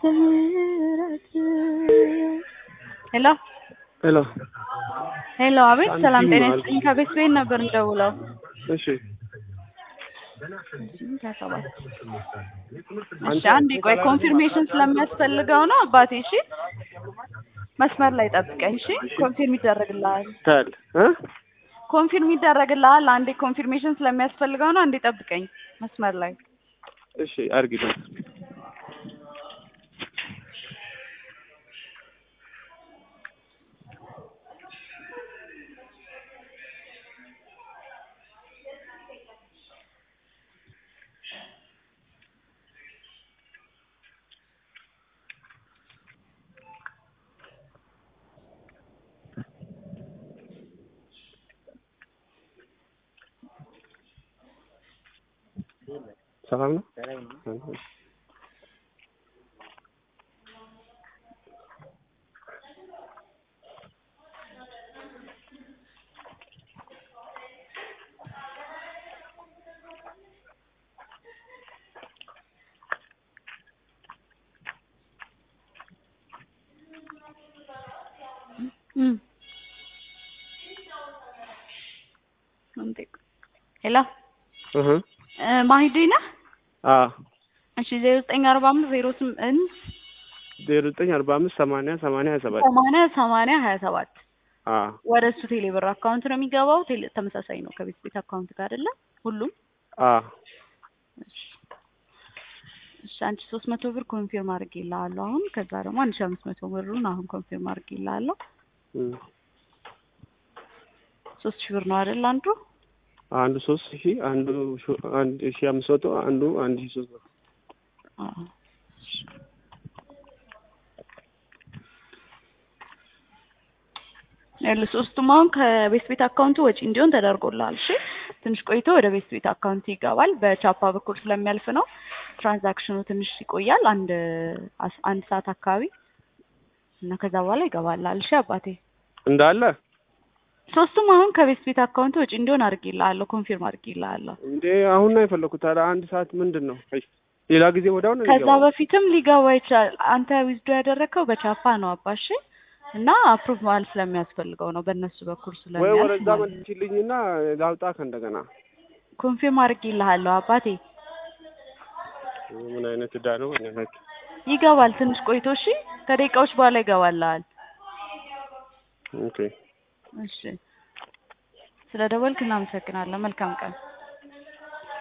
ሄሎ ሄሎ ሄሎ፣ አቤት ሳንቲም ሰላም ጤና አልኩ። ይስጥልኝ። ከቤት ቤት ነበር እንደውለው እሺ እሺ፣ አንዴ ቆይ ኮንፊርሜሽን ስለሚያስፈልገው ነው አባቴ። እሺ መስመር ላይ ጠብቀኝ። እሺ ኮንፊርም ይደረግልሃል። ታል እ ኮንፊርም ይደረግልሃል። አንዴ ኮንፊርሜሽን ስለሚያስፈልገው ነው። አንዴ ጠብቀኝ መስመር ላይ እሺ አርጊልኝ። ሰላም ነው? እም እንዴ ሄሎ እህ እ ማሂዲ ነህ? አ እሺ ዜሮ ዘጠኝ አርባ አምስት ዜሮ ስምንት ዜሮ ዘጠኝ አርባ አምስት ሰማንያ ሰማንያ ሀያ ሰባት ሰማንያ ሰማንያ ሀያ ሰባት አ ወደ እሱ ቴሌ ብር አካውንት ነው የሚገባው። ቴሌ ተመሳሳይ ነው ከቤት ቤት አካውንት ጋር አይደለ? ሁሉም አ እሺ እሺ አንቺ ሶስት መቶ ብር ኮንፊርም አድርጌልሃለሁ አሁን። ከዛ ደግሞ አንድ ሺህ አምስት መቶ ብሩን አሁን ኮንፊርም አድርጌልሃለሁ። እም ሶስት ሺህ ብር ነው አይደል አንዱ? አንዱ ሶስት ሺህ አንዱ ሹ- አንድ ሺህ አምስት መቶ አንዱ አንድ ሺህ ሶስት መቶ አዎ ያለ ሶስቱም አሁን ከቤት ቤት አካውንቱ ወጪ እንዲሆን ተደርጎልሃል። እሺ ትንሽ ቆይቶ ወደ ቤት ቤት አካውንት ይገባል። በቻፓ በኩል ስለሚያልፍ ነው ትራንዛክሽኑ ትንሽ ይቆያል። አንድ አስ- አንድ ሰዓት አካባቢ እና ከዛ በኋላ ይገባልሃል። እሺ አባቴ እንዳለ ሶስቱም አሁን ከቤት ቤት አካውንት ወጪ እንዲሆን አድርጌልሃለሁ፣ ኮንፊርም አድርጌልሃለሁ። እንዴ አሁን ነው የፈለኩት። ታዲያ አንድ ሰዓት ምንድን ነው? አይ ሌላ ጊዜ ወዲያው ነው ከዛ የሚገባው። በፊትም ሊገባ ይችላል። አንተ ዊዝዶ ያደረግከው በቻፓ ነው አባሽ እና አፕሩቭ ማለት ስለሚያስፈልገው ነው በእነሱ በኩል ወይ ስለሚያልፍ ወደዛ ማለት ነው። መልሽልኝና ላውጣ ከእንደገና። ኮንፊርም አድርጌልሃለሁ አባቴ። ምን አይነት እዳ ነው? ምን አይነት ይገባል ትንሽ ቆይቶ። እሺ ከደቂቃዎች በኋላ ይገባልሃል። ኦኬ እሺ ስለ ደወልክ እናመሰግናለን። መልካም ቀን።